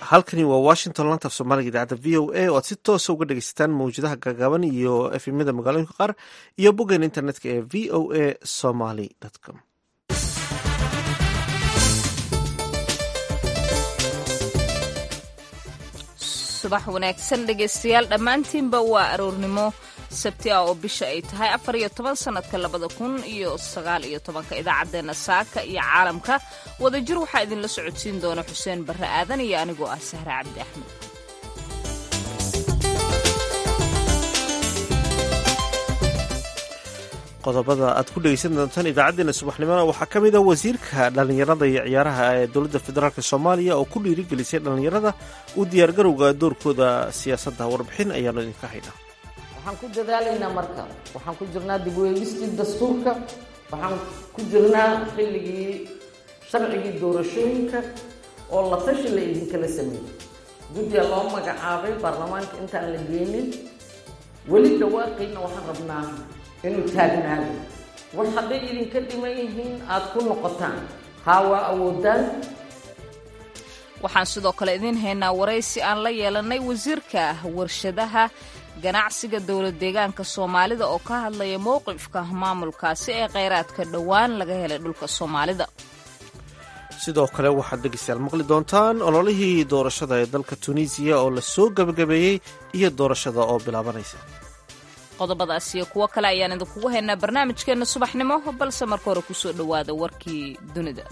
halkani waa washington lanta af soomaaliga idaacadda v o a oo aad si toosa uga dhegeysataan mawjadaha gaagaaban iyo efemyada magaalooyinka qaar iyo boggeena internetka ee v o a somaly com subax wanaagsan dhegaystayaal dhammaantiinba waa aroornimo sabti ah oo bisha ay tahay afar iyo toban sannadka labada kun iyo sagaal iyo tobanka idaacaddeenna saaka iyo caalamka wadajir waxaa idinla socodsiin doona xuseen barre aadan iyo anigoo ah sahre cabdi axmed qodobada aad ku dhegeysan doontaan idaacadeena subaxnimona waxaa ka mid a wasiirka dhallinyarada iyo ciyaaraha ee dowladda federaalk soomaaliya oo ku dhiirigelisay dhallinyarada u diyaargarowga doorkooda siyaasadda warbixin ayaanu idinka haynaa waxaan ku dadaalaynaa marka waxaan ku jirnaa dib weegistii dastuurka waxaan ku jirnaa xilligii sharcigii doorashooyinka oo la tashi la idinkala sameeyey guddiga loo magacaabay baarlamaanka intaan la geenin weli dhawaaqayna waxaan rabnaa inuu taagnaado wax hadday idinka dhiman yihiin aad ku noqotaan haa waa awoodaan waxaan sidoo kale idiin haynaa waraysi aan la yeelanay wasiirka warshadaha ganacsiga dowlad deegaanka soomaalida oo ka hadlaya mowqifka maamulkaasi ee kheyraadka dhowaan laga helay dhulka soomaalida sidoo kale waxaad dhegeystayaal maqli doontaan ololihii doorashada ee dalka tunisiya oo la soo gebagabeeyey iyo doorashada oo bilaabanaysa qodobadaas iyo kuwo kale ayaan idinkugu haynaa barnaamijkeenna subaxnimo balse marka hore kusoo dhowaada warkii dunida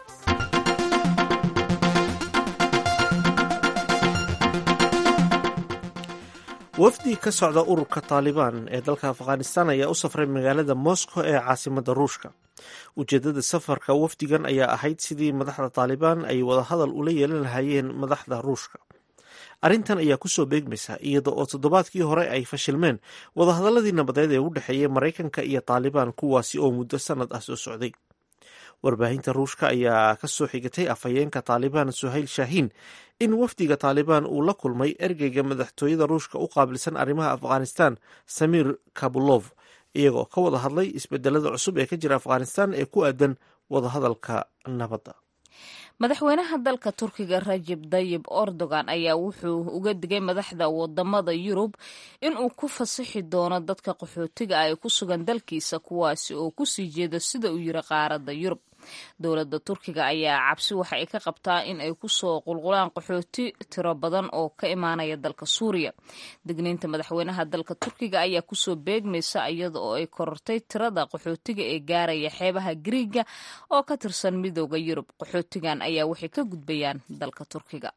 wafdi ka socda ururka taalibaan ee dalka afghanistan ayaa u safray magaalada moscow ee caasimadda ruushka ujeedada safarka wafdigan ayaa ahayd sidii madaxda taalibaan ay wadahadal ula yeelan lahaayeen madaxda ruushka arrintan ayaa kusoo beegmaysa iyada oo toddobaadkii hore ay fashilmeen wadahadaladii nabadeed ee u dhexeeyay maraykanka iyo taalibaan kuwaasi oo muddo sanad ah soo socday warbaahinta ruushka ayaa ka soo xigatay afhayeenka taalibaan suhayl shaahiin in wafdiga taalibaan uu la kulmay ergeyga madaxtooyada ruushka u qaabilsan arrimaha afghanistan samir kabulov iyagoo ka wada hadlay isbedelada cusub ee ka jira afghanistan ee ku aadan wadahadalka nabadda madaxweynaha dalka turkiga rajeb dayib erdogan ayaa wuxuu uga digay madaxda wadamada yurub inuu ku fasixi doono dadka qaxootiga ah ee ku sugan dalkiisa kuwaasi oo kusii jeeda sida uu yiri qaaradda yurub dowladda turkiga ayaa cabsi waxa ay ka qabtaa in ay kusoo qulqulaan qaxooti tiro badan oo ka imaanaya dalka suuriya digniinta madaxweynaha dalka turkiga ayaa kusoo beegmaysa iyada oo ay korortay tirada qaxootiga ee gaaraya xeebaha griiga oo ka tirsan midooda yurub qaxootigan ayaa waxay ka gudbayaan dalka turkiga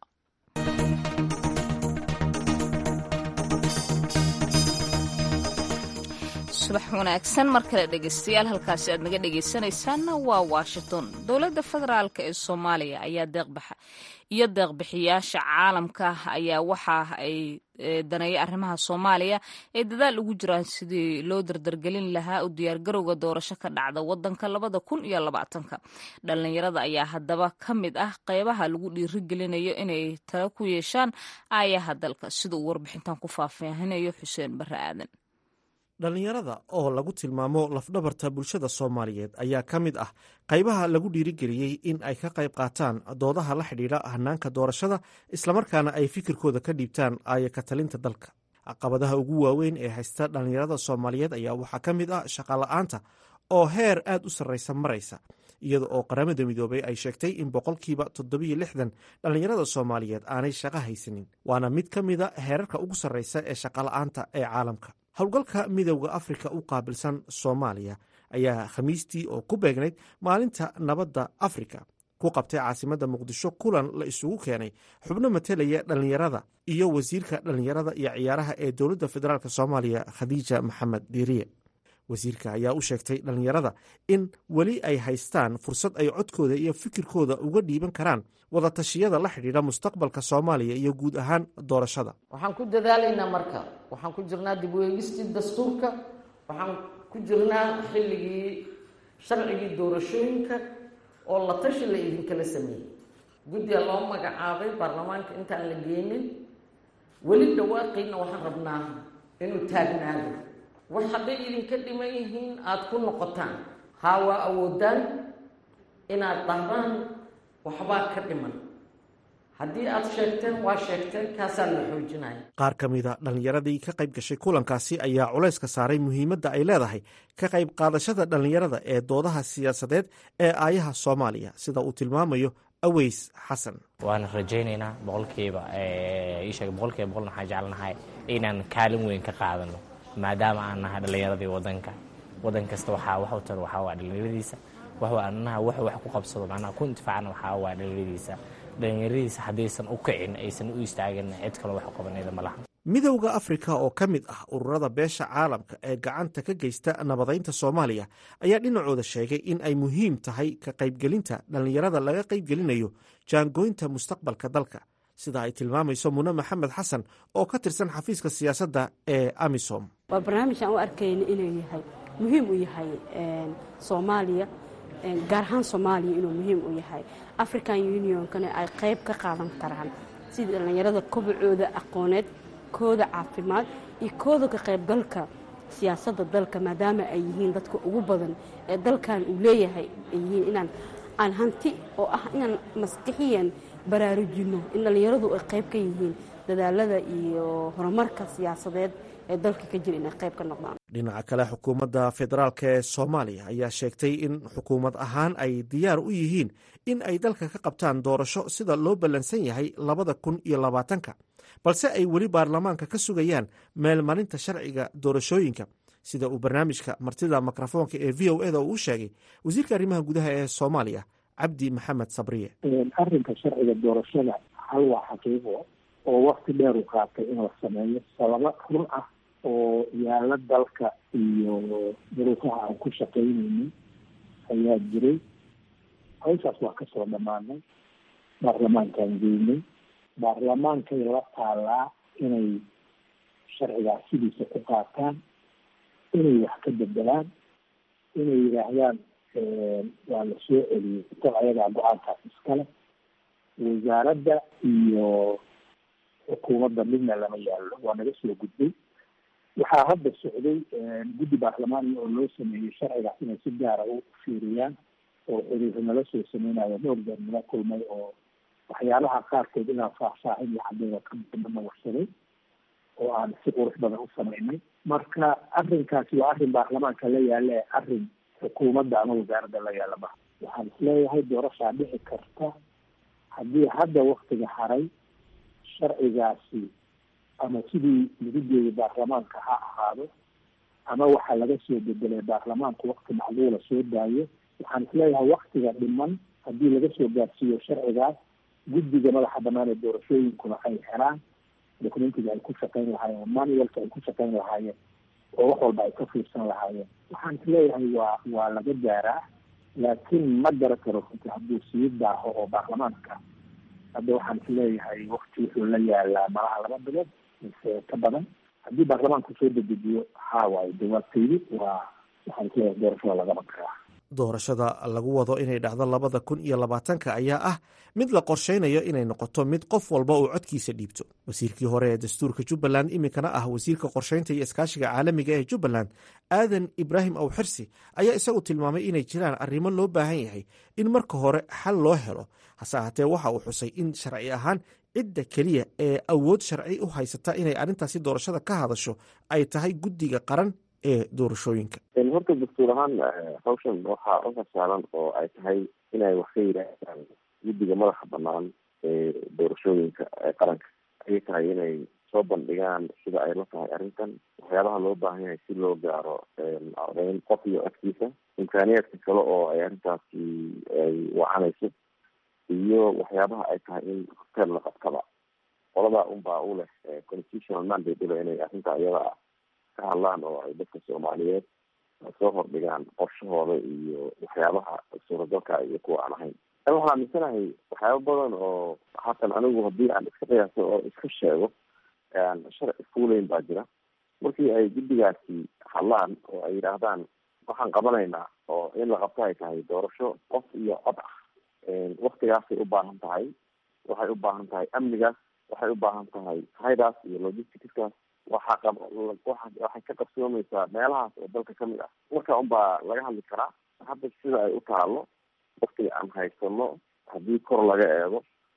subax wanaagsan mar kale dhegeystayaal halkaasi aad naga dhegeysanaysaanna waa washington dowladda federaalk ee soomaaliya ayaa deeqbaxa iyo deeqbixiyaasha caalamka ayaa waxa ay daneeya arrimaha soomaaliya ay dadaal ugu jiraan sidii loo dardargelin lahaa u diyaargarowga doorasho ka dhacda wadanka labada kun iyo labaatanka dhalinyarada ayaa haddaba ka mid ah qeybaha lagu dhiirigelinayo inay tala ku yeeshaan aayaha dalka sida uu warbixintan ku faahfaahinayo xuseen barre aadan dhallinyarada oo lagu tilmaamo lafdhabarta bulshada soomaaliyeed ayaa ka mid ah qaybaha lagu dhiirigeliyey in ay ka qayb qaataan doodaha la xidhiidha hanaanka doorashada islamarkaana ay fikirkooda ka dhiibtaan aaya ka talinta dalka caqabadaha ugu waaweyn ee haysta dhallinyarada soomaaliyeed ayaa waxaa ka mid ah shaqola'aanta oo heer aad u sarraysa maraysa iyada oo qaramada midoobay ay sheegtay in boqolkiiba toddobiyo lixdan dhallinyarada soomaaliyeed aanay shaqo haysanin waana mid ka mida heerarka ugu sarraysa ee shaqola'aanta ee caalamka howlgalka midowda afrika u qaabilsan soomaaliya ayaa khamiistii oo ku beegnayd maalinta nabadda afrika ku qabtay caasimadda muqdisho kulan la isugu keenay xubno matelaya dhallinyarada iyo wasiirka dhallinyarada iyo ciyaaraha ee dowladda federaalk soomaaliya khadiija maxamed diiriye wasiirka ayaa u sheegtay dhallinyarada in weli ay haystaan fursad ay codkooda iyo fikirkooda uga dhiiban karaan wadatashyada la xidhiidha mustaqbalka soomaaliya iyo guud ahaan doorashada waxaan ku dadaalaynaa marka waxaan ku jirnaa dib weegistii dastuurka waxaan ku jirnaa xilligii sharcigii doorashooyinka oo la tashi la idinkala sameeyey guddiga loo magacaabay baarlamaanka intaan la geenin weli dhawaaqayna waxaan rabnaa inuu taagnaado wax hadday idinka dhiman yihiin aada ku noqotaan haa waa awoodaan inaad dhahdaan waxbaa ka dhiman haddii aad sheegteen waa sheegteen kaasaa la xoojinaya qaar ka mida dhallinyaradii ka qayb gashay kulankaasi ayaa culayska saaray muhiimadda ay leedahay ka qayb qaadashada dhallinyarada ee doodaha siyaasadeed ee aayaha soomaaliya sida uu tilmaamayo aweys xasan waana rajaynaynaa boqolkiiba iisheeg boqolkiiba boqolna waxaan jecelnahay inaan kaalin weyn ka qaadano maadaama aan nahay dhallinyaradii wadanka wadan kasta waxaa wax u taro waxaa waa dhallinyaradiisa wax anaha wax wax ku qabsado macnaha ku intifaacana waxaa waa dhallinyaradiisa dhallinyaradiisa haddaysan u kicin aysan u istaagin cid kaloo wax u qabanayda ma laha midowda afrika oo ka mid ah ururada beesha caalamka ee gacanta ka geysta nabadaynta soomaaliya ayaa dhinacooda sheegay in ay muhiim tahay ka qaybgelinta dhallinyarada laga qaybgelinayo jaangooynta mustaqbalka dalka sida ay tilmaamayso mune maxamed xasan oo ka tirsan xafiiska siyaasadda ee amisom waa barnaamij aan u arkayna inuu yahay muhiim u yahay soomaaliya gaar ahaan soomaaliya inuu muhiim u yahay african unionkana ay qayb ka qaadan karaan sidii dhallinyarada kobacooda aqooneed kooda caafimaad iyo kooda ka qaybgalka siyaasadda dalka maadaama ay yihiin dadka ugu badan ee dalkan uu leeyahay ay yihiin inaan aan hanti oo ah inaan maskixiyan baraarujinno in dhallinyaradu ay qayb ka yihiin dadaalada iyo horumarka siyaasadeed ee dalka ka jira inay qayb ka noqdaan dhinaca kale xukuumadda federaalk ee soomaaliya ayaa sheegtay in xukuumad ahaan ay diyaar u yihiin in ay dalka ka qabtaan doorasho sida loo ballansan yahay labada kun iyo labaatanka balse ay weli baarlamaanka ka sugayaan meelmarinta sharciga doorashooyinka sida uu barnaamijka martida mikrofoonka ee v o eda uu sheegay wasiirka arrimaha gudaha ee soomaaliya cabdi maxamed sabriye arrinka sharciga doorashada hal waa xaqiiqo oo wakti dheer u qaatay in la sameeyo sababo run ah oo yaala dalka iyo duruufaha aan ku shaqaynaynin ayaa jiray hawshaas waa kasoo dhammaanay baarlamaankaan geynay baarlamaankay la taalaa inay sharcigaas sidiisa ku qaataan inay wax ka bedelaan inay yidhaahdaan waa la soo celiyey dad ayagaa go-aankaas iskale wasaaradda iyo xukuumadda midna lama yaallo waa naga soo gudbay waxaa hadda socday guddi baarlamaaniya oo loo sameeyey sharcigaas inay si gaara u fiiriyaan oo xiriiro nala soo sameynayo dhowr jeer nala kulmay oo waxyaalaha qaarkood inaan faahfaahin iyo cadeyda kadana warsaday oo aan si qurux badan u sameynay marka arrinkaasi waa arrin baarlamaanka la yaala ee arrin xukuumadda ama wasaaradda la yaala maha waxaan isleeyahay doorashaa dhici karta haddii hadda waktiga haray sharcigaasi ama sidii lagu jeeday baarlamaanka ha ahaado ama waxaa laga soo bedelay baarlamaanku wakti macluula soo daayo waxaan isleeyahay waktiga dhiman haddii laga soo gaarsiiyo sharcigaas guddiga madaxa banaan ee doorashooyinkuna ay helaan documentiga ay ku shaqayn lahaayeen manualka ay ku shaqayn lahaayeen oo wax walba ay ka fiirsan lahaayeen waxaan isleeyahay waa waa laga gaaraa laakiin ma gara karo runti hadduu sii daaho oo baarlamaanka hadda waxaan isleeyahay wakti wuxuu la yaalaa malaha laba bilood mise ka badan haddii baarlamaanku soo dedejiyo haa waayo jawaabtaydi waa waxaan isleeyahay doorashada lagama karaa doorashada lagu wado inay dhacdo labada kun iyo labaatanka ayaa ah mid la qorshaynayo inay noqoto mid qof walba uu codkiisa dhiibto wasiirkii hore ee dastuurka jubbaland iminkana ah wasiirka qorshaynta iyo iskaashiga caalamiga ee jubbaland aadan ibraahim awxirsi ayaa isagu tilmaamay inay jiraan arrimo loo baahan yahay in marka hore xal loo helo hase ahaatee waxa uu xusay in sharci ahaan cidda keliya ee awood sharci u haysata inay arrintaasi doorashada ka hadasho ay tahay guddiga qaran ee doorashooyinka horta dastuur ahaan hawshan waxaa u hasaaran oo ay tahay inay wax ka yidhaahdaan guddiga madaxa banaan ee doorashooyinka ee qaranka ayay tahay inay soo bandhigaan sida ay la tahay arrintan waxyaabaha loo baahan yahay si loo gaaro ardayn qof iyo codkiisa imkaaniyaadka kale oo ay arrintaasi ay wacanayso iyo waxyaabaha ay tahay in hotel la qabtaba qoladaa unbaa u leh constitutional mandate ule inay arrinta iyada ah ka hadlaan oo ay dadka soomaaliyeed soo hordhigaan qorshahooda iyo waxyaabaha suuragalka iyo kuwa aan ahayn waxaan aaminsanahay waxyaaba badan oo haatan anigu haddii aan iska qiyaaso oo iska sheego sharci fuulayn baa jira markii ay guddigaasi hadlaan oo ay yidhaahdaan waxaan qabanaynaa oo in la qabto ay tahay doorasho qof iyo cod ah waktigaasay u baahan tahay waxay u baahan tahay amnigaas waxay u baahan tahay haydaas iyo logisticskaas waxaa qab waa waxay ka qabsoomaysaa meelahaas oo dalka kamid ah marka unbaa laga hadli karaa hadda sida ay u taalo waktiga aan haysano haddii kor laga eego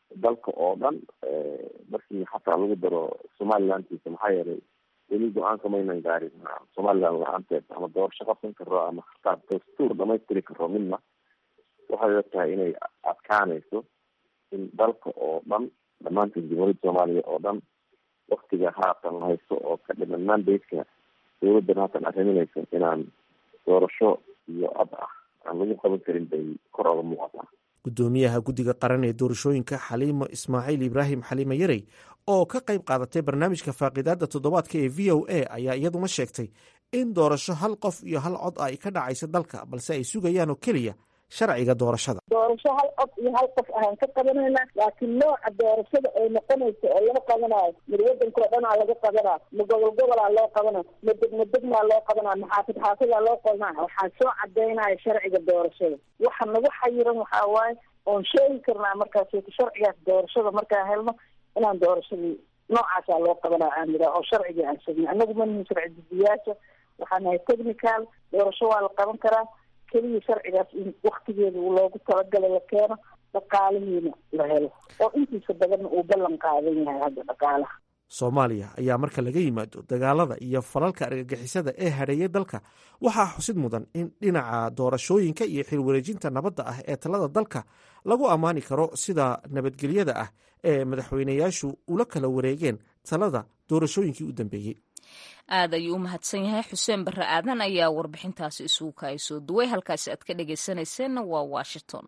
dalka oo dhan markii xataa lagu daro somalilandkiisa maxaa yeelay weli go-aanka maynan gaarin somaliland la-aanteed ama doorasho qabsan karo ama hataa dastuur dhamaystiri karo midna waxay la tahay inay adkaanayso in dalka oo dhan dhammaanteed jamhuuriyadda soomaaliya oo dhan waktiga haatan la haysto oo ka dhiman mandate-ka dawladdan haatan arriminaysa inaan doorasho iyo ad ah aan lagu qaban karin bay kor oga muuqataa gudoomiyaha guddiga qaran ee doorashooyinka xaliimo ismaaciil ibraahim xaliime yarey oo ka qayb qaadatay barnaamijka faaqiidaada toddobaadka ee v o a ayaa iyaduna sheegtay in doorasho hal qof iyo hal cod ay ka dhacayso dalka balse ay sugayaan oo keliya sharciga doorashada doorasho hal cod iyo hal qof ahaan ka qabanayna laakiin nooca doorashada ay noqonayso oo loo qabanayo mid wadanka oo dhanaa laga qabanaa ma gobol gobolaa loo qabana ma degma degmaa loo qabanaa ma xaafid xaafidaa loo qabanaa waxaa soo cadeynaya sharciga doorashada waxa nagu xayiran waxaa waaye oon sheegi karnaa markaas sharcigaas doorashada markaan helno inaan doorashadii noocaasaa loo qabanaa aan yiraa oo sharcigii aan sheegna anagu manihin sharci didiyaasha waxaa nahay technical doorasho waa la qaban karaa keliya sharcigaas in waktigeeda loogu talagala la keeno dhaqaalihiina la helo oo intiisa badanna uu ballan qaadan yahay hadda dhaqaalaha soomaaliya ayaa marka laga yimaado dagaalada iyo falalka argagixisada ee hadheeyay dalka waxaa xusid mudan in dhinaca doorashooyinka iyo xilwareejinta nabadda ah ee talada dalka lagu ammaani karo sida nabadgelyada ah ee madaxweynayaashu ula kala wareegeen talada doorashooyinkii u dambeeyey aad ayuu u mahadsan yahay xuseen barre aadan ayaa warbixintaasi isugu kaay soo duway halkaasi aad ka dhegaysanayseena waa washington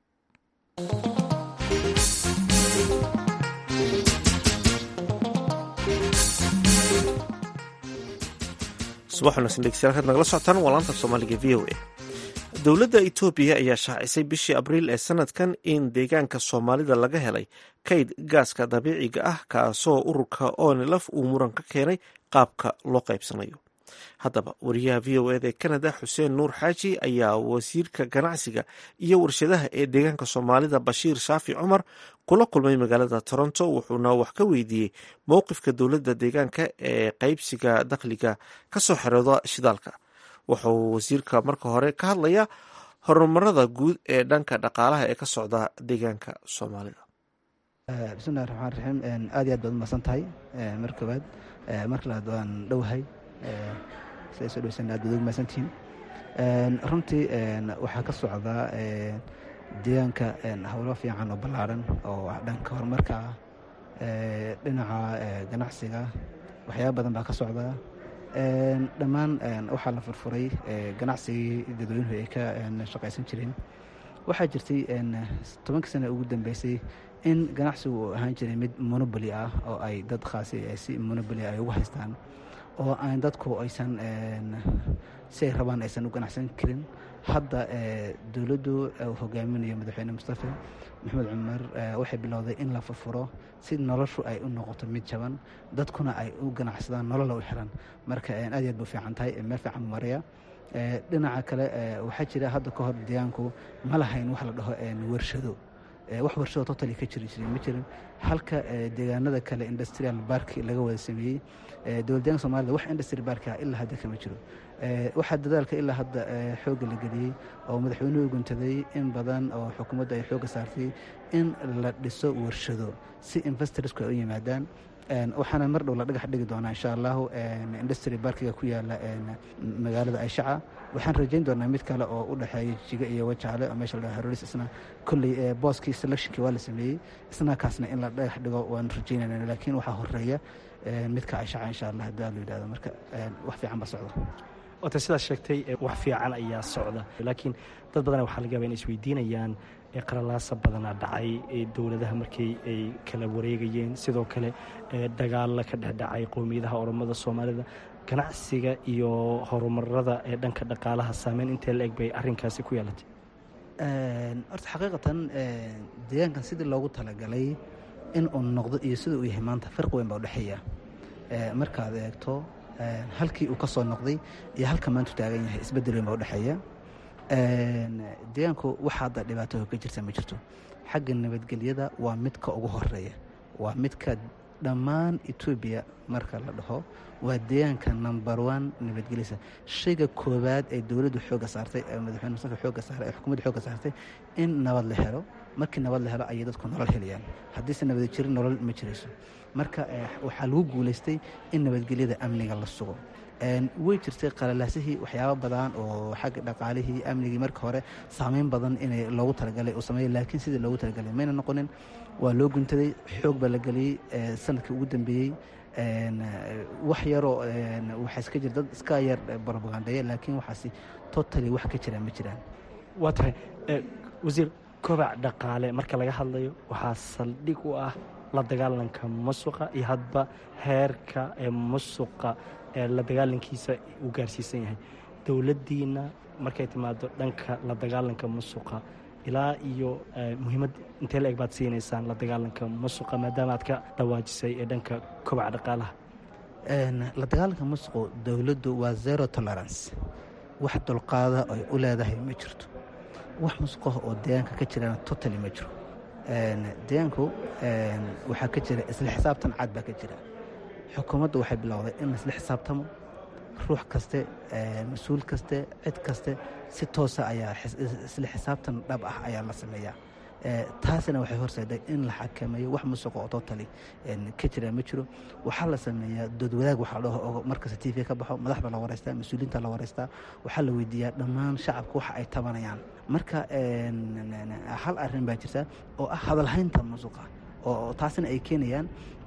subax wanaagsan dhegeystayaal kaad nagala socotaan waa laanta soomaaliga v o a dowladda etoobiya ayaa shaacisay bishii abriil ee sanadkan in deegaanka soomaalida laga helay kayd gaaska dabiiciga ah kaasoo ururka onelaf uu muran ka keenay qaabka loo qaybsanayo haddaba wariyaha v o eda ee canada xuseen nuur xaaji ayaa wasiirka ganacsiga iyo warshadaha ee deegaanka soomaalida bashiir shaafi cumar kula kulmay magaalada toronto wuxuuna wax ka weydiiyey mowqifka dowladda deegaanka ee qaybsiga dakhliga kasoo xerooda shidaalka wuxuu wasiirka marka hore ka hadlayaa horumarada guud ee dhanka dhaqaalaha ee ka socda deegaanka soomaalida bismillahi raxmaan raxiim aad iyo aad baad umahadsan tahay mar koowaad marka labaad waan dhowahay siday soo dhoweysan aad baad ugu mahadsantihiin runtii waxaa ka socda deegaanka howlo fiican oo ballaaran oo dhanka horumarka ah dhinaca ganacsiga waxyaaba badan baa ka socda dhammaan waxaa la furfuray ganacsigii dadweynuhu ay ka shaqaysan jireen waxaa jirtay tobankii sana ugu dambeysay in ganacsigu uu ahaan jiray mid monoboly ah oo ay dad khaasi si monoboly ay ugu haystaan oo aan dadku aysan si ay rabaan aysan u ganacsan karin hadda dowladdu hogaaminayo madaxweyne mustafe maxamed cumar waxay bilowday in la furfuro si noloshu ay u noqoto mid jaban dadkuna ay u ganacsadaan nolola u xiran marka aad iyo aad bu fiican tahay meel fiican maraya dhinaca kale waxaa jira hadda ka hor deegaanku ma lahayn wax la dhaho warshado wax warshado totally ka jiri jiray ma jirin halka deegaanada kale industrial bark laga wada sameeyey dowlad deeganka soomaalida wax industry barka ilaa hadda kama jiro waxaa dadaalka ilaa hadda xoogga la geliyey oo madaxweynuhu guntaday in badan oo xukuumadda ay xoogga saartay in la dhiso warshado si investorsku ay u yimaadaan waxaana mar dhow la dhagax dhigi doonaa insha allahu industry barkiga ku yaala magaalada ayshaca waxaan rajayn doonaa mid kale oo u dhexeeya jiga iyo wajaale oo meesha la dhaho harolis isna kolley booskii selectionkii waa la sameeyey isna kaasna in la dhagax dhigo waan rajaynayna laakiin waxaa horeeya midka ayshaca insha allah haddii la yidhahdo marka wax fiican ba socdo ota sidaas sheegtay wax fiican ayaa socda laakiin dad badan waxaa laga yaba in isweydiinayaan qaralaasa badanaa dhacay dowladaha markii ay kala wareegayeen sidoo kale dagaalla ka dhexdhacay qowmiyadaha oromada soomaalida ganacsiga iyo horumarada ee dhanka dhaqaalaha saameyn intee la eg bay arinkaasi ku yeelatay horta xaqiiqatan deegaankan sidii loogu talagalay in uu noqdo iyo sida uu yahay maanta farqi weyn baa udhexeeya markaad eegto halkii uu ka soo noqday iyo halka maanta u taagan yahay isbedel weyn baa udhexeeya deegaanku waxa hadda dhibaato ka jirta ma jirto xagga nabadgelyada waa midka ugu horeeya waa midka dhammaan etoobiya marka la dhaho waa deegaanka number one nabadgelyasa shayga koowaad ee dowladdu xooga saartay ee madaxweyne mustafa xooga saaray ee xukuumadda xooga saartay in nabad la helo markii nabad la helo ayay dadku nolol helayaan haddiise nabadi jirin nolol ma jirayso marka waxaa lagu guulaystay in nabadgelyada amniga la sugo way jirtay qalalaasihii waxyaaba badan oo xagga dhaqaalihii amnigii marka hore saameyn badan inay loogu talagalay uu sameeyey laakiin sidii loogu talagalay mayna noqonin waa loo guntaday xoog baa la geliyey sanadkii ugu dambeeyey wax yaroo waxaa iska jira dad iska yar barbagandeeya laakiin waxaasi totally wax ka jiraan ma jiraan waa tahay wasiir kobac dhaqaale marka laga hadlayo waxaa saldhig u ah la dagaalanka musuqa iyo hadba heerka ee musuqa ee la dagaalankiisa uu gaarsiisan yahay dowladdiina markay timaado dhanka la dagaalanka musuqa ilaa iyo muhiimad intee la eg baad siinaysaan la dagaalanka musuqa maadaama aad ka dhawaajisay ee dhanka kobaca dhaqaalaha la dagaalanka musuqu dowladdu waa zero tolerance wax dulqaada ay u leedahay ma jirto wax musuqah oo deegaanka ka jirana totally ma jiro deegaanku waxaa ka jira isla xisaabtan cad baa ka jira xukuumaddu waxay bilowday in laisla xisaabtamo ruux kaste mas-uul kaste cid kaste si toosa ayaa isla xisaabtan dhab ah ayaa la sameeyaa taasina waxay horseeday in la xakameeyo wax musuqa oo totally ka jira ma jiro waxaa la sameeyaa doodwadaag waxaa dhaho oo markasta t v ka baxo madaxda la wareystaa mas-uuliyiinta la wareystaa waxaa la weydiiyaa dhammaan shacabka waxa ay tabanayaan marka hal arrin baa jirta oo ah hadalhaynta musuqa oo taasina ay keenayaan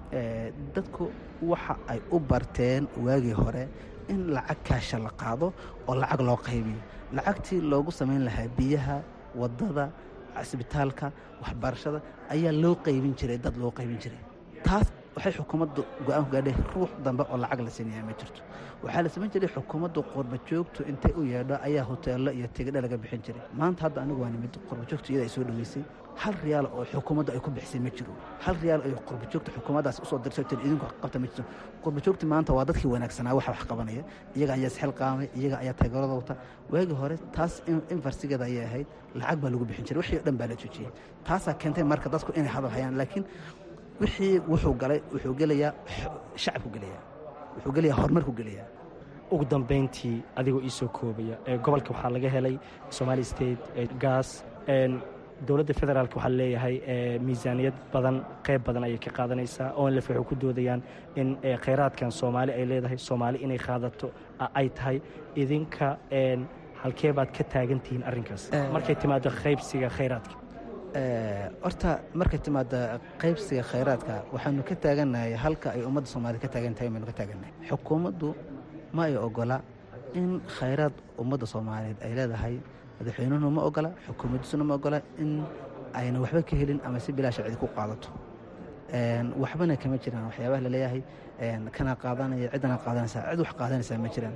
dadku waxa ay u barteen waagii hore in lacag kaasha la qaado oo lacag loo qaybiyo lacagtii loogu samayn lahaa biyaha wadada cisbitaalka waxbarashada ayaa loo qaybin jiray dad loo qaybin jiray taas waxay xukuumaddu go-aan ku gaadhay ruux dambe oo lacag la siinaya ma jirto waxaa la samayn jiray xukuumaddu qurba joogtu intay u yeedho ayaa hoteello iyo tigidho laga bixin jiray maanta hadda anigu waa nimid qurba joogtu iyada ay soo dhoweysay hal riyaal oo xukuumaddu ay ku bixisay ma jiro hal riyaal ay qurba joogta xukuumaddaas usoo dirso tir idinku qabta ma jirto qurba joogti maanta waa dadkii wanaagsanaa waxa wax qabanaya iyaga ayaa isxil qaamay iyaga ayaa taageerada wata waagii hore taas infarsigeeda ayay ahayd lacag baa lagu bixin jiray wixii o dhan baa la joojiyey taasaa keentay marka dadku inay hadal hayaan laakiin wixii wuxuu galay wuxuu gelayaa shacabku gelayaa wuxuu gelayaa horumarku gelayaa ugu dambayntii adigoo iisoo koobaya gobolka waxaa laga helay somali state gas dowladda federaalk waxaa leeyahay miisaaniyad badan qayb badan ayay ka qaadanaysaa onlef waxay ku doodayaan in khayraadkan soomaali ay leedahay soomaali inay qaadato ay tahay idinka halkee baad ka taagantihiin arrinkaas markay timaado qaybsiga khayraadka horta markay timaada qaybsiga khayraadka waxaanu ka taagannahay halka ay ummadda soomaaliyed ka taagan tahay baynu ka taagannahay xukuumaddu ma ay ogola in khayraad ummadda soomaaliyeed ay leedahay madaxweynuhuna ma ogola xukuumaddiisuna ma ogola in ayna waxba ka helin ama si bilaa sharcidi ku qaadato waxbana kama jiraan waxyaabaha laleeyahay kana qaadanaya ciddana qaadanaysaa cid wax qaadanaysaa ma jiraan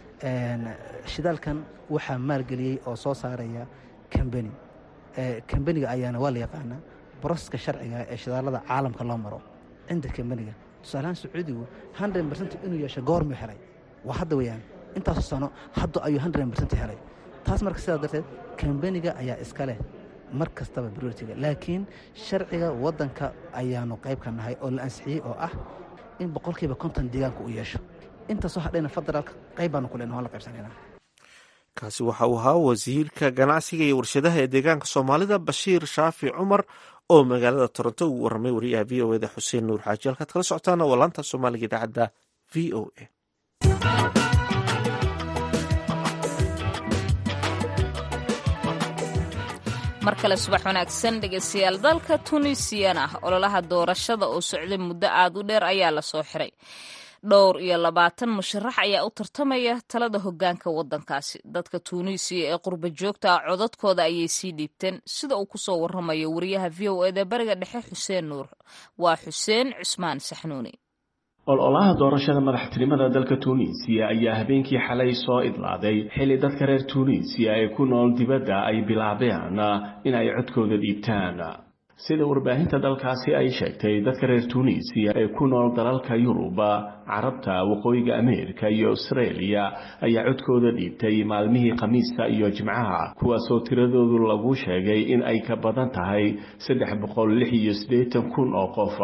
shidaalkan waxaa maalgeliyey oo soo saaraya kambeni kambeniga ayaana waa la yaqaanaa broseska sharciga ee shidaalada caalamka loo maro cinda kambeniga tusaalahaan sacuudigu hundred bercent inuu yeesho goormuu helay waa hadda weyaan intaasu sano hadda ayuu hundred bercent helay taas marka sidaa darteed kambeniga ayaa iska leh mar kastaba broritiga laakiin sharciga waddanka ayaanu qayb ka nahay oo la ansixiyey oo ah in boqolkiiba konton deegaanka uu yeesho intaasoo hadhayna federaalka qayb baanu ku lena waan la qaybsanayna kaasi waxa uu ahaa wasiirka ganacsiga iyo warshadaha ee deegaanka soomaalida bashiir shaafi cumar oo magaalada toronto uu warramay wariyaha v o eda xuseen nuur xaaji halkaad kala socotaana waa laanta soomaaliga idaacadda v o a mar kale subax wanaagsan dhegeystayaal dalka tunisiana ololaha doorashada oo socday muddo aad u dheer ayaa lasoo xiray dhowr iyo labaatan musharax ayaa u tartamaya talada hogaanka wadankaasi dadka tuunisiya ee qurba joogta ah codadkooda ayay sii dhiibteen sida uu kusoo waramayo wariyaha v o eda bariga dhexe xuseen nuur waa xuseen cusmaan saxnuuni ololaha doorashada madaxtinimada dalka tuuniisiya ayaa habeenkii xalay soo idlaaday xilli dadka reer tuuniisiya ee ku nool dibadda ay bilaabeen in ay codkooda dhiibtaan sida warbaahinta dalkaasi ay sheegtay dadka reer tuuniisiya ee ku nool dalalka yuruba carabta waqooyiga ameerika iyo austraeliya ayaa codkooda dhiibtay maalmihii khamiista iyo jimcaha kuwaasoo tiradoodu lagu sheegay in ay ka badan tahay saddex boqol lix iyo siddeetan kun oo qof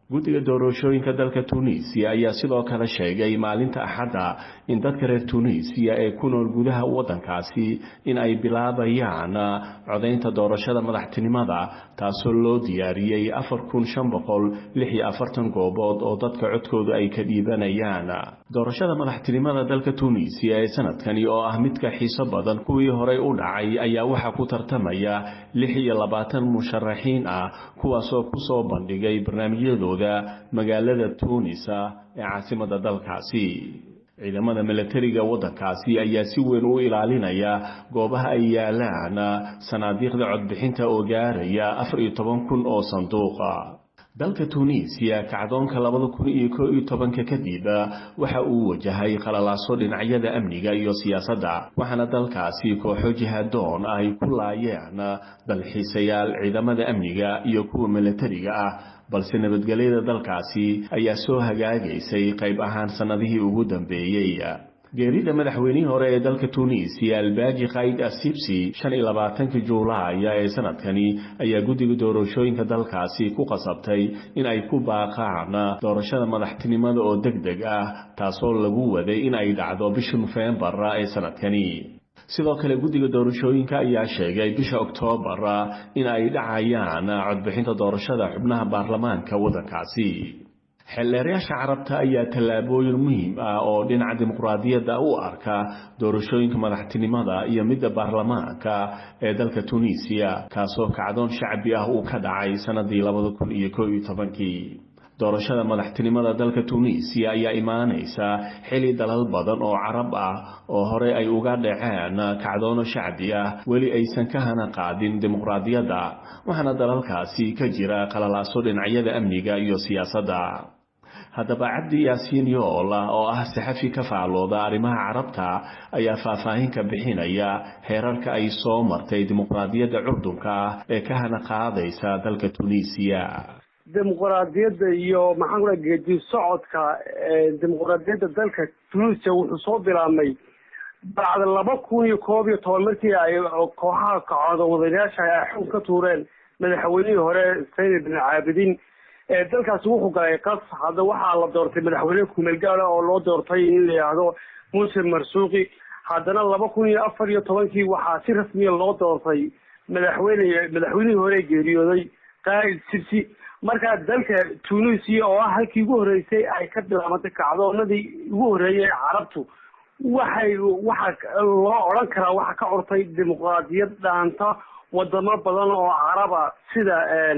guddiga doorashooyinka dalka tunisiya ayaa sidoo kale sheegay maalinta axadda in dadka reer tunisiya ee ku nool gudaha waddankaasi in ay bilaabayaan codaynta doorashada madaxtinimada taasoo loo diyaariyey afar kun shan boqol lix iyo afartan goobood oo dadka codkooda ay ka dhiibanayaan doorashada madaxtinimada dalka tunisiya ee sanadkani oo ah midka xiiso badan kuwii horey u dhacay ayaa waxaa ku tartamaya lix iyo labaatan musharaxiin ah kuwaasoo kusoo bandhigay barnaamijyadooda magaalada tuunisa ee caasimada dalkaasi ciidamada milatariga waddankaasi ayaa si weyn u ilaalinaya goobaha ay yaalaan sanaadiiqda codbixinta oo gaaraya afar iyo toban kun oo sanduuqa dalka tunisiya kacdoonka labada kun iyo koo iyo tobanka kadib waxa uu wajahay qalalaaso dhinacyada amniga iyo siyaasadda waxaana dalkaasi kooxo jihaadoon ay ku laayeen dalxiisayaal ciidamada amniga iyo kuwa milatariga ah balse nabadgelyada dalkaasi ayaa soo hagaagaysay qayb ahaan sannadihii ugu dambeeyey geerida madaxweynihii hore ee dalka tunisiya albaaji kayd asibsi shan iyo labaatanka juulaaya ee sanadkani ayaa guddiga doorashooyinka dalkaasi ku qasabtay in ay ku baaqaan doorashada madaxtinimada oo deg deg ah taasoo lagu waday in ay dhacdo bisha nofembar ee sanadkani sidoo kale guddiga doorashooyinka ayaa sheegay bisha oktoobar in ay dhacayaan codbixinta doorashada xubnaha baarlamaanka waddankaasi xeelleerayaasha carabta ayaa tallaabooyin muhiim ah oo dhinaca dimuqraadiyadda u arka doorashooyinka madaxtinimada iyo midda baarlamaanka ee dalka tunisiya kaasoo kacdoon shacbi ah uu ka dhacay sannadii labada kun iyo koo iyo tobankii doorashada madaxtinimada dalka tunisiya ayaa imaanaysa xili dalal badan oo carab ah oo hore ay uga dhaceen kacdoono shacbi ah weli aysan ka hana qaadin dimuqraadiyadda waxaana dalalkaasi ka jira qalalaaso dhinacyada amniga iyo siyaasadda haddaba cabdi yaasiin yoola oo ah saxafi ka faallooda arrimaha carabta ayaa faahfaahin ka bixinaya heerarka ay soo martay dimuqraadiyadda curdunka ee ka hana qaadaysa dalka tunisiya dimuqraadiyadda iyo maxaan ku dhaha geedi socodka dimuqraadiyadda dalka tunisia wuxuu soo bilaabmay bacda laba kun iyo koob iyo toban markii ay kooxaha kacooda wadayaasha ay xug ka tuureen madaxweynihii hore sayid bin caabidin dalkaasi wuxuu galay qas hadda waxaa la doortay madaxweyne kumeelgaala oo loo doortay in la yidhaahdo muuse marsuuqi haddana laba kun iyo afar iyo tobankii waxaa si rasmiya loo doortay madaxweyne madaxweynihii hore geeriyooday qaa'id sibsi markaa dalka tunisia oo ah halkii ugu horreysay ay ka bilaabantay kacdoonadii ugu horreeyay carabtu waxay waxa loo odhan karaa waxa ka curtay dimuqraadiyad dhaanta wadamo badan oo caraba sida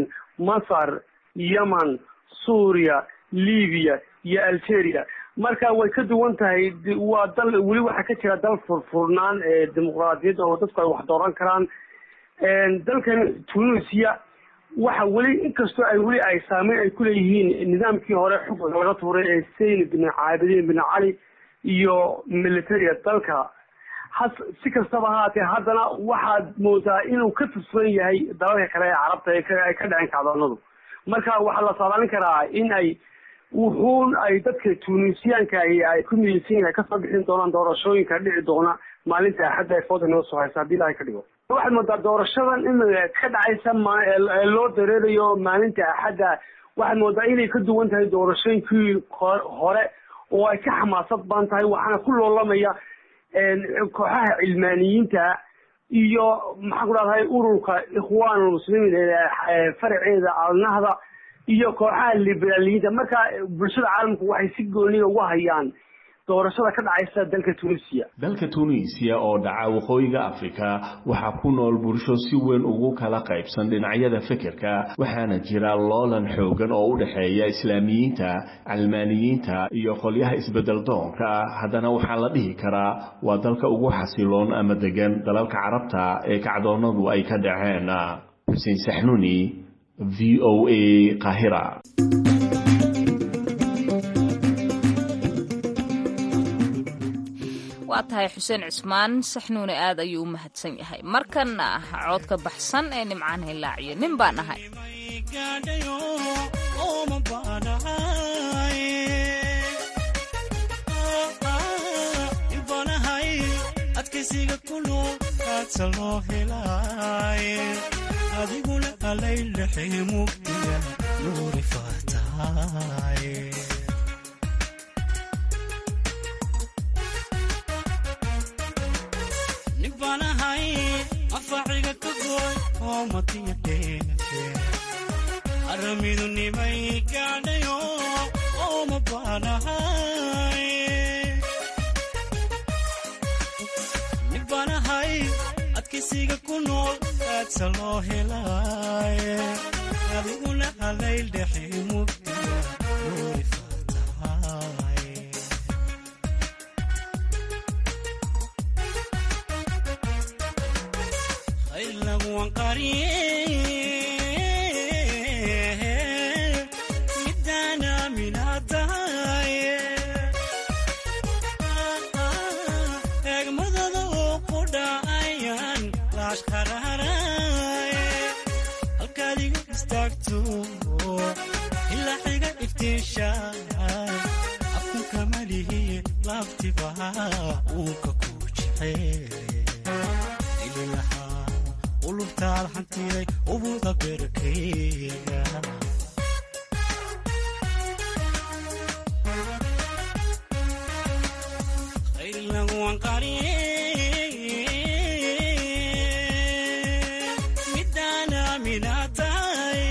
masar yemen suuriya libiya iyo algeria marka way ka duwan tahay waa dal weli waxaa ka jira dal furfurnaan ee dimuqraadiyadda oo dadku ay wax dooran karaan dalkan tunisia waxa weli inkastoo ay weli ay saameyn ay kuleeyihiin nidaamkii hore xukunka laga tuuray ee sayn bin caabidiin bin cali iyo militariga dalka has si kastaba haatee haddana waxaad moodaa inuu ka tirsan yahay dalalka kale ee carabta ay ka dhaceen kacdoonadu marka waxaa la saadaalin karaa in ay wuxuun ay dadka tunisiyaanka ay ku midaysan yahay kasoo bixin doonaan doorashooyinka dhici doona maalinta axadda ee fooda noo soo haysa haddii ilahay ka dhigo waxaad moodaa doorashadan in ka dhacaysa ee loo dareerayo maalinta axadda waxaad moodaa inay ka duwan tahay doorashooyinkii hore oo ay ka xamaasad badan tahay waxaana ku loolamaya kooxaha cilmaaniyiinta iyo maxaan ku dhahday ururka ikhwaanulmuslimiin ee faraceeda alnahda iyo kooxaha liberaaliyiinta marka bulshada caalamku waxay si gooniga uga hayaan doorashada ka dhacaysa dalka tunisiya dalka tunisiya oo dhaca waqooyiga afrika waxaa ku nool bulsho si weyn ugu kala qaybsan dhinacyada fikirka waxaana jira loolan xoogan oo u dhexeeya islaamiyiinta calmaaniyiinta iyo qolyaha isbedel doonka ah haddana waxaa la dhihi karaa waa dalka ugu xasiloon ama degan dalalka carabta ee kacdoonadu ay ka dhaceen xuseen saxnuni v o a qahira waa tahay xuseen cismaan saxnuune aad ayuu u mahadsan yahay markanna coodka baxsan ee nimcaan hilaaciyo nin baan ahay adkaysiga kulul aadsa loo helaaye adiguna alaylaxee mugdiga nuuri faataay nin baan ahay anfaaciga ka gooy oo matiya dheefe aramidu nimay gaadhayo oo ma baanahay nin baan ahay adkaysiga ku nool aadsa loo helaaye adiguna halayl dhexe mugdiga nuuri faataay khayr laguwan qariye midaan aaminaa tahaye eegmadada oo ku dhacayaan laash qararaye halkaad iga istaagto ilaa xiga iftiishaay afkunka malihiye laaftiba uunka ku jecel ililahaa ulubtaad hantiday ubuda berkeyga khayr laguwan qariye midaan aaminaa tahay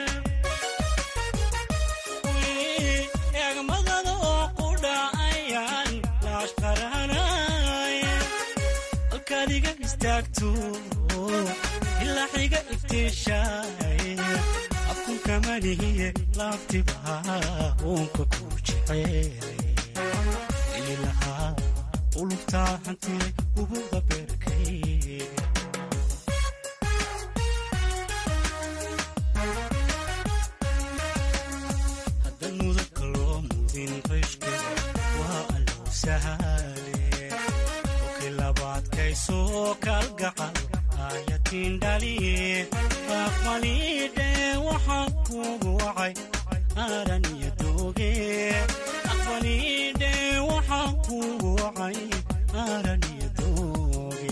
eegmadada oo ku dhacayaan laash qaranaye halkaad iga istaagto ilaa xiga iftiishaay afkunka malihiye laaftiba uunka ku jecel ililahaa ulubtaa hantiday ubuda beerkayga haddan mudabka loo mudin qishkiga waa allow sahale okay labaadkaysoo kalgacal aayatiin dhaliye aqbalidhe waxaan kugu wacay aaran iyo dooge aqbalidhe waxaan kugu wacay aaran iyo dooge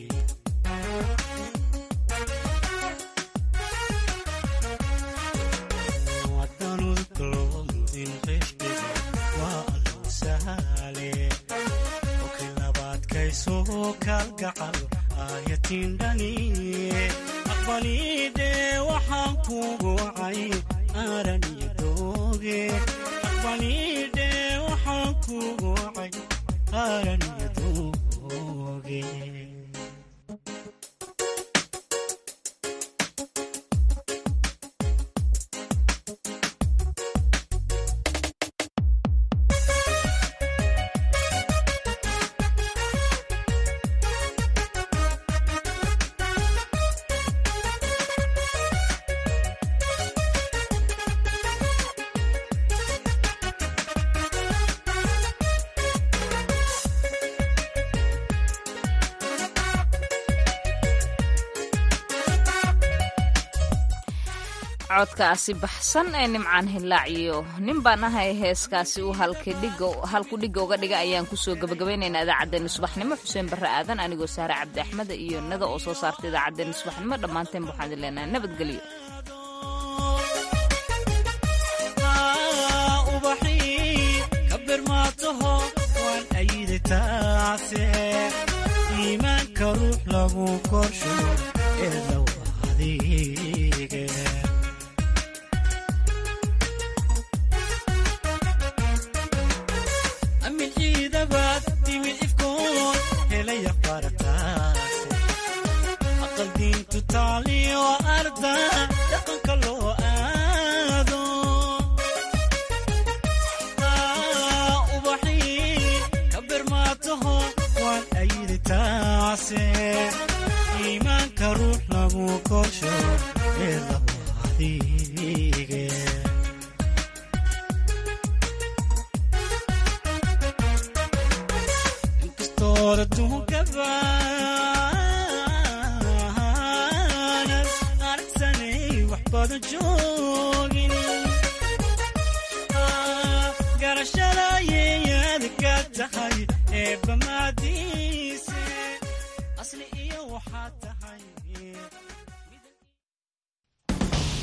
wadanudka loo mudin qishkiga waa allow sahale okay labaadkaysoo kalgacal aayatiin dhaliye aqbalidhe waxaan kugu wacay aaran iyo dooge aqbalidhe waxaan kugu wacay aaran iyo dooge codkaasi baxsan ee nimcaan hilaac iyo nin baan ahay heeskaasi uu halku dhigga uga dhiga ayaan kusoo gabagabaynaynaa idaacaddeenna subaxnimo xuseen barre aadan anigoo saare cabdi axmed iyo nada oo soo saarta idaacaddeenna subaxnimo dhammaanteen waxaan idin leenahay nabadgelyo ubaxii ka birmaataho waan ayidi taase iimaanka ruux lagu korsho ee low adige amin ciidabaad timid ifkoon helaya barataase aqal diintu taaliyo arda dhaqanka loo aado ubaxii ka birmaataho waan ayidi taase iimaanka ruux lagu korsho ee lagu adige inkastood adduunka baanan aragsanay wax badan joogin garashada yeeyada ka tahay eebbamaadiise asli iyo waxaad tahay